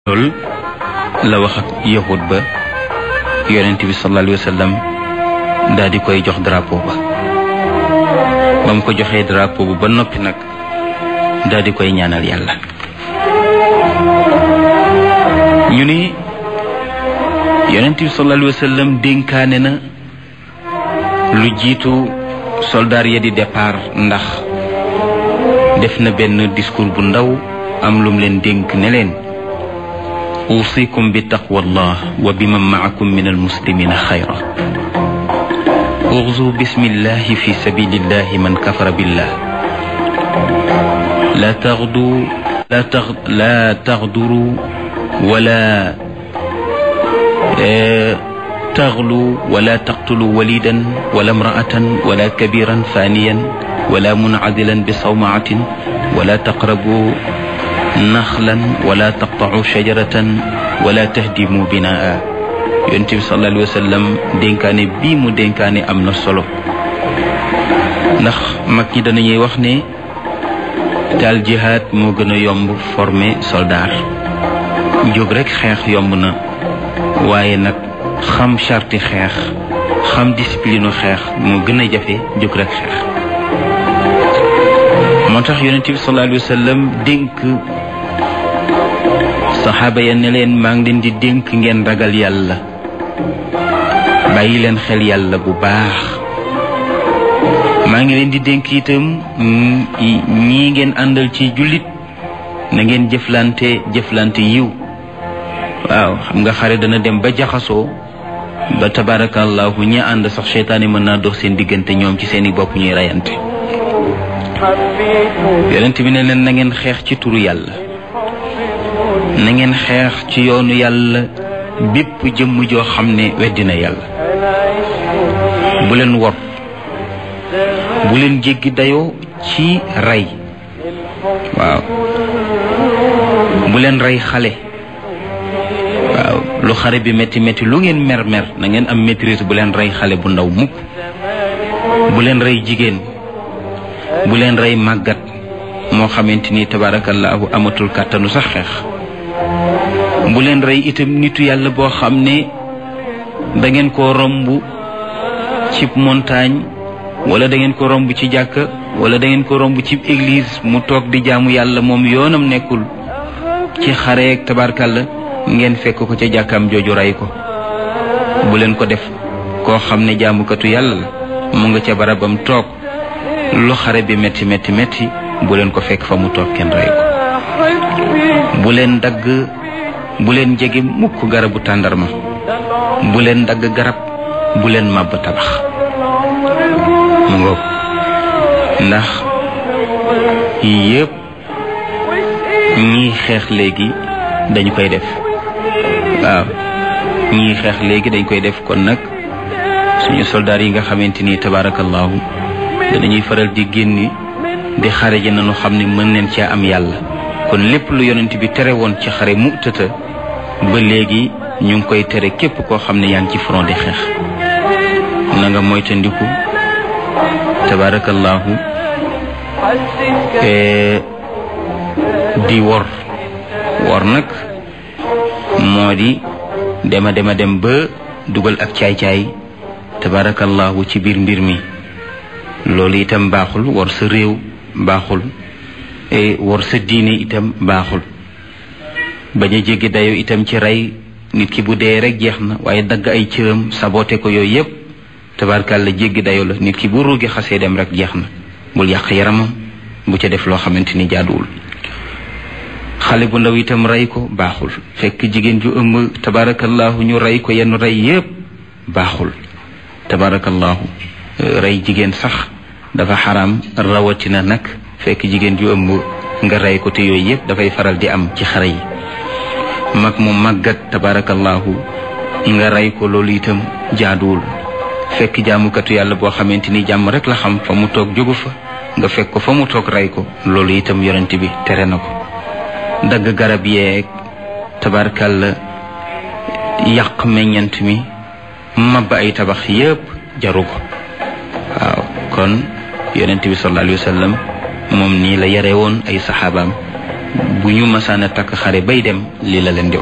loolu la wax ak yahud ba yonent bi sallallahu alayhi wa sallam daal di koy jox drapeau ba ba mu ko joxee drapeau ba ba noppi nag daal di koy ñaanal yàlla ñu ni yonent bi sallallahu alayhi wa sallam dénkaane na lu jiitu soldaar ya di départ ndax def na benn discours bu ndaw am lum leen dénk ne leen أوصيكم بتقوى الله وبمن معكم من المسلمين خيرا اغزوا بسم الله في سبيل الله من كفر بالله لا تغدوا لا تغ لا تغدروا ولا اه تغلوا ولا تقتلوا وليدا ولا امرأة ولا كبيرا فانيا ولا منعزلا بصومعة ولا تقربوا naxlan wala taqtau shajaratan wala tahdimu binaa yonent bi sallallahu alayhi wa sallam dénkaane bii mu dénkaane am na solo ndax mag ñi danañuy wax ne daal jihaad moo gën a yomb former soldat jóg rek xeex yomb na waaye nag xam charti xeex xam discipline xeex moo gën a jafe jóg rek xeex moo tax yonent bi sallallahu alayhi wa sallam dénk saxaaba ya ne leen maa ngi leen di dénk ngeen ragal yàlla bàyyi leen xel yàlla bu baax maa ngi leen di dénk itam ñii ngeen àndal ci jullit na ngeen jëflante jëflante yiw waaw xam nga xare dana dem ba jaxasoo ba tabarakallahu ñi ànd sax seytaane mën naa dox seen diggante ñoom ci seeni bopp ñuy reyante yonent bi ne leen na ngeen xeex ci turu yàlla na ngeen xeex ci yoonu yàlla bépp jëmm joo xam ne weddina yàlla bu leen wor bu leen jéggi dayoo ci rey waaw bu leen rey xale waaw lu xare bi métti métti lu ngeen mer mer na ngeen am maîtrise bu leen rey xale bu ndaw mukk bu leen rey jigéen bu leen rey màggat moo xamante ni tabaarakallaahu amatul kàttanu sax xeex bu leen rey itam nitu yàlla boo xam ne da ngeen ko romb ci montagne wala da ngeen ko romb ci jàkka wala da ngeen ko romb ci église mu toog di jaamu yàlla moom yoonam nekkul ci xareek tabarkalla ngeen fekk ko ca jàkkaam jooju rey ko bu leen ko def koo xam ne jaamukatu yàlla la mu nga ca barabam toog lu xare bi métti métti métti bu leen ko fekk fa mu toog kenn rey ko bu leen dagg bu leen jege mukk garabu tàndarma bu leen dagg garab bu leen màbb tabax mu ngoog ndax yëpp ñii xeex léegi dañu koy def waaw ñii xeex léegi dañ koy def kon nag suñu soldaar yi nga xamante ni tabaarakallaahu danañuy faral di génni di xare ji nañu xam ne mën neen cee am yàlla kon lépp lu yonent bi tere woon ci xare mu tëta ba léegi ñu ngi koy tere képp koo xam ne yaa ngi ci front di xeex na nga moytandiku tabaarakallaahu di wor wor nag moo di dema dema dem ba dugal ak caay-caay tabaarakallaahu ci biir mbir mi loolu itam baaxul war sa réew baaxul war sa diine itam baaxul bañ a jéggi dayo itam ci rey nit ki bu dee rek jeex na waaye dagg ay cëram saboté ko yooyu yépp tabarkàlla jéggi dayo la nit ki bu ruugi xasee dem rek jeex na bul yàq yaramam bu ca def loo xamante ni jaaduwul xale bu ndaw itam rey ko baaxul fekk jigéen ju ëmb tabarakallahu ñu rey ko yenn rey yépp baaxul tabarakallahu rey jigéen sax dafa xaram rawatina nag fekk jigéen ju ëmb nga rey ko te yooyu yëpp dafay faral di am ci xare yi mag mu màggat tabarakallahu nga rey ko loolu itam jaaduwul fekk jaamukatu yàlla boo xamante ni jàmm rek la xam fa mu toog jógu fa nga fekk ko fa mu toog rey ko loolu itam yonent bi tere na ko dagg garab yeeg tabarakalla yàq meññant mi mabba ay tabax yëpp jaru ko waaw kon yonent bi sallallahu alayhi wa sallam moom nii la yare woon ay saxaabaam bu ñu mësaan a takk xare bay dem lii la leen di